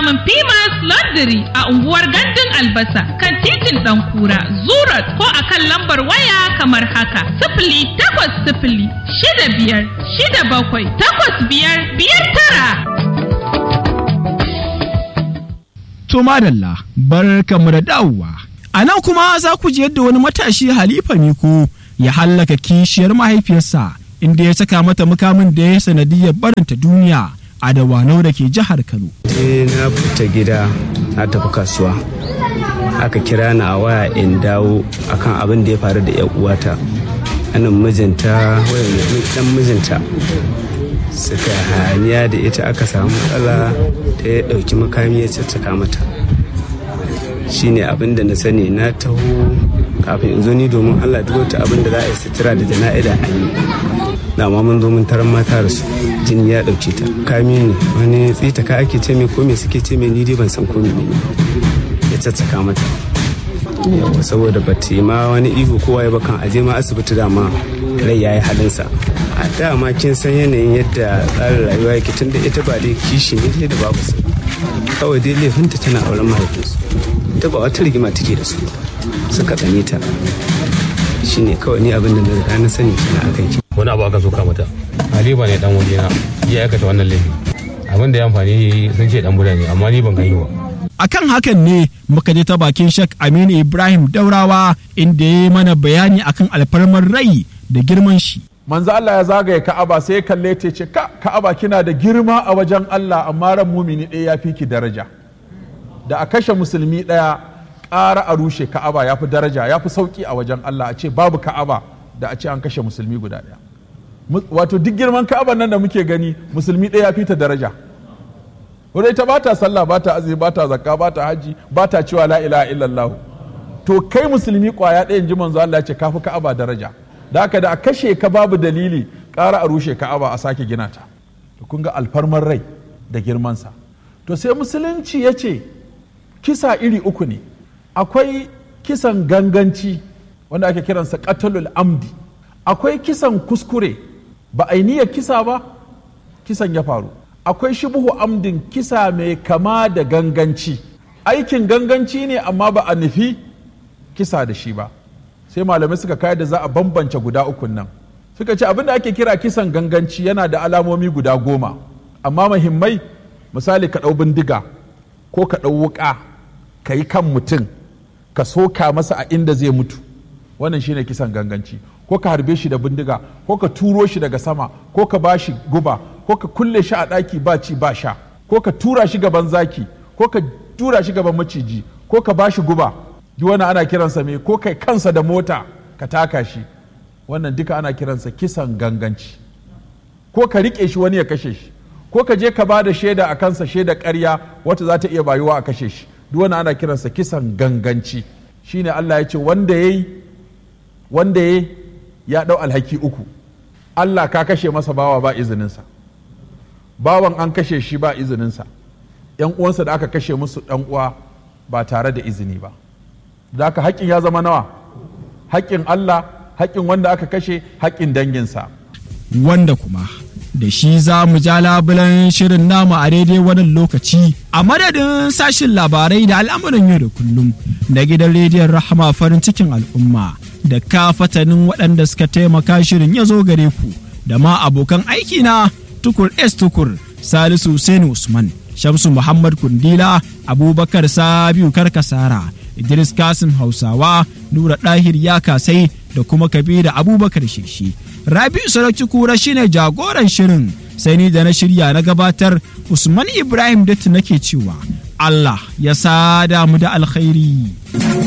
samun Pimas Laundry a unguwar Gandun Albasa kan titin Ɗankura, Zurat ko a kan lambar waya kamar haka. Sifili takwas sifili shida biyar shida bakwai takwas biyar biyar tara. To madalla, bar kamu da dawowa. A nan kuma za ku ji yadda wani matashi Halifa Miko ya hallaka kishiyar mahaifiyarsa inda ya saka mata mukamin da ya sanadiyar barinta duniya a dawanau da ke jihar Kano. sai na fita gida na tafi kasuwa aka kira ni a waya in dawo akan abin da ya faru da 'yan uwata anan mijinta wayan dan mijinta suka haniya da ita aka samu matsala ta ya ɗauki makami ya caccaka mata shine abin da na sani na taho kafin in zo ni domin allah duk wata abin da za a yi sutura da jana'ida an yi na ma mun zo mun taron mata da su jini ya ɗauke ta kami ne wani tsita ka ake ce mai ko me suke ce mai ni dai ban san ko me ne ya caccaka mata yawa saboda ba ta yi ma wani ihu kowa ya bakan aje ma asibiti dama rai ya yi halinsa a dama kin san yanayin yadda tsarin rayuwa yake tun da ita ba dai kishi ne dai da babu su kawai dai laifinta tana auren mahaifinsu ita ba wata rigima take da su suka tsane ta shine kawai ni abin da na riga na sani kina akan ki wani abu aka soka mata Halima ne dan wajena ya aikata wannan laifi abin da ya amfani sun ce dan buda ne amma ni ban gani ba Akan hakan ne muka je ta bakin Shek Aminu Ibrahim Daurawa inda ya yi mana bayani akan alfarmar rai da girman shi. manzo Allah ya zagaye Ka'aba sai ya kalle ta ce ka Ka'aba kina da girma a wajen Allah amma ran mumini ɗaya ya fi ki daraja da a kashe musulmi ɗaya ƙara a rushe Ka'aba ya fi daraja ya fi sauƙi a wajen Allah a ce babu Ka'aba da a ce an kashe musulmi guda ɗaya Mu- wato duk girman Ka'aba nan da muke gani musulmi ɗaya ya fi ta daraja wadda ita ba ta sallah ba ta azumi ba ta zakka ba ta haji ba ta cewa la ilaha illallah to kai musulmi kwaya ɗayan ji manzo Allah ya ce kafi Ka'aba daraja da haka da a kashe ka babu dalili ƙara a rushe Ka'aba a sake gina ta to kun ga alfarmar rai da girmansa to sai musulunci ya ce kisa iri uku ne akwai kisan ganganci wanda ake kiransa qatlul amdi akwai kisan kuskure ba a yi niyyar kisa ba kisan ya faru akwai shubuhu amdin kisa mai kama da ganganci aikin ganganci ne amma ba a nufi kisa da shi ba sai malamai suka kai da za a bambance guda ukun nan suka ce abin da ake kira kisan ganganci yana da alamomi guda goma amma muhimmai misali ka ɗau bindiga ko ka ɗau wuƙa ka yi kan mutum ka soka masa a inda zai mutu wannan shine kisan ganganci ko ka harbe shi da bindiga ko ka turo shi daga sama ko ka ba shi guba ko ka kulle shi a ɗaki ba ci ba sha ko ka tura shi gaban zaki ko ka tura shi gaban maciji ko ka ba shi guba duk wannan ana kiransa me ko kai kansa da mota ka taka shi wannan duka ana kiransa kisan ganganci ko ka riƙe shi wani ya kashe shi ko ka je ka ba da shaida a kansa shaida ƙarya wata za ta iya bayuwa a kashe shi duk wannan ana kiransa kisan ganganci shine Allah ya ce wanda yayi wanda ya ya ɗau alhaki uku Allah ka kashe masa bawa ba izininsa bawan an kashe shi ba izininsa ‘yan uwansa da aka kashe musu ɗan uwa ba tare da izini ba da aka haƙƙin ya zama nawa haƙƙin Allah haƙƙin wanda aka kashe haƙƙin danginsa Wanda kuma da shi za mu ja labulan shirin namu a daidai wannan lokaci a madadin sashin labarai da al'amuran yau da kullum da gidan rediyon rahama farin cikin al'umma da kafatanin waɗanda suka taimaka shirin ya zo gare ku da ma abokan aiki na tukur s tukur salisu Hussein usman shamsu muhammad kundila abubakar sabiu karkasara idris kasim hausawa nura ɗahir ya kasai da kuma kabira abubakar shishi rabi'u sarauci kura shine jagoran shirin sai ni da na shirya na gabatar usman ibrahim datti nake cewa allah ya sada mu da alkhairi